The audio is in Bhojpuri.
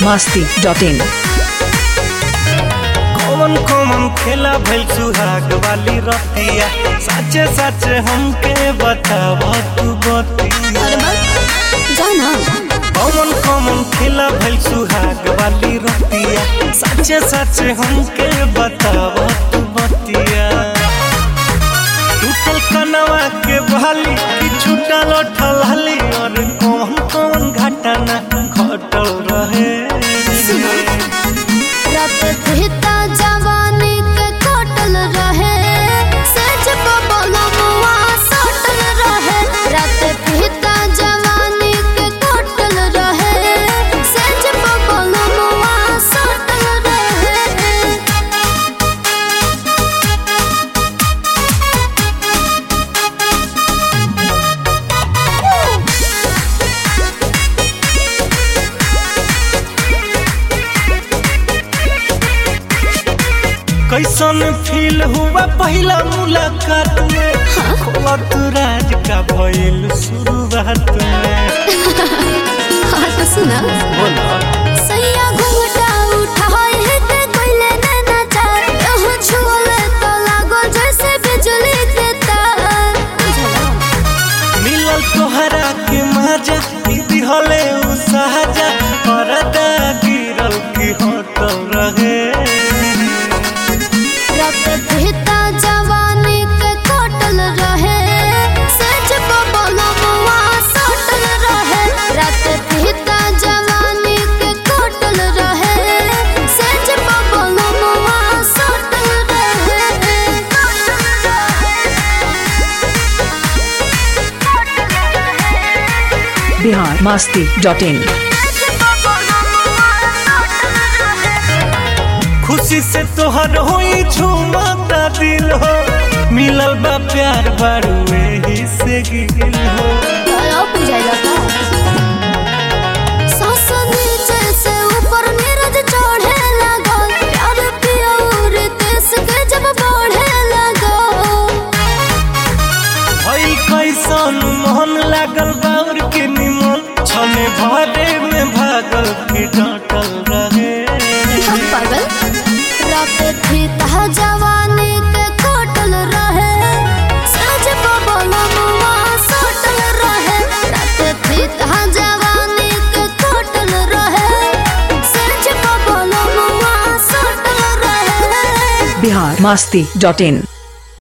masti.in कौन कौन खेला भइल सुहाग वाली रतिया सच्चे सच्चे हमके बताव तू बतिया अरे बा जाना कौन कौन खेला भइल सुहाग वाली रतिया सच्चे सच्चे हमके बताव तू बतिया टूटल कनवा के बहाली कि छूटल ठलहली और कौन कौन घटना घटल रहे रात कहता जवानी के कटल रहे सच बबलमुआ सटल रहे रात कहता जवानी के कटल रहे सच बबलमुआ सटल रहे कैसन फील हुआ पहला मुलाकात में खोला तू राज का भइल शुरुआत में हाँ तो सुना बोला सैया घूंघटा उठाए है ते कोइले नैना चार यह छुअले तो लागो जैसे बिजली के तार मिलल तोहरा के मजा दिहले उ सहजा परदा गिरल की होटल रहे रात कहता जवानी के कटल रहे सच बबलमुआ सटल रहे रात कहता जवानी के कटल रहे सच बबलमुआ सटल रहे Bihar masti.in खुशी से तोहर होई झूमता दिल हो मिलल बा प्यार बारू एही से गिल हो अब बुझाइला का सांस नीचे से ऊपर नीरज चढ़े लगल प्यार पिया और देश के जब बढ़े लगल भई कैसन मोहन लागल बाउर के निमन छने भरे में भागल की डटल रहे हम पागल रात थी तह जवानी के कटल रहे सज बबलमुआ सटल रहे रात थी तह जवानी के कटल रहे सज बबलमुआ सटल रहे Bihar masti.in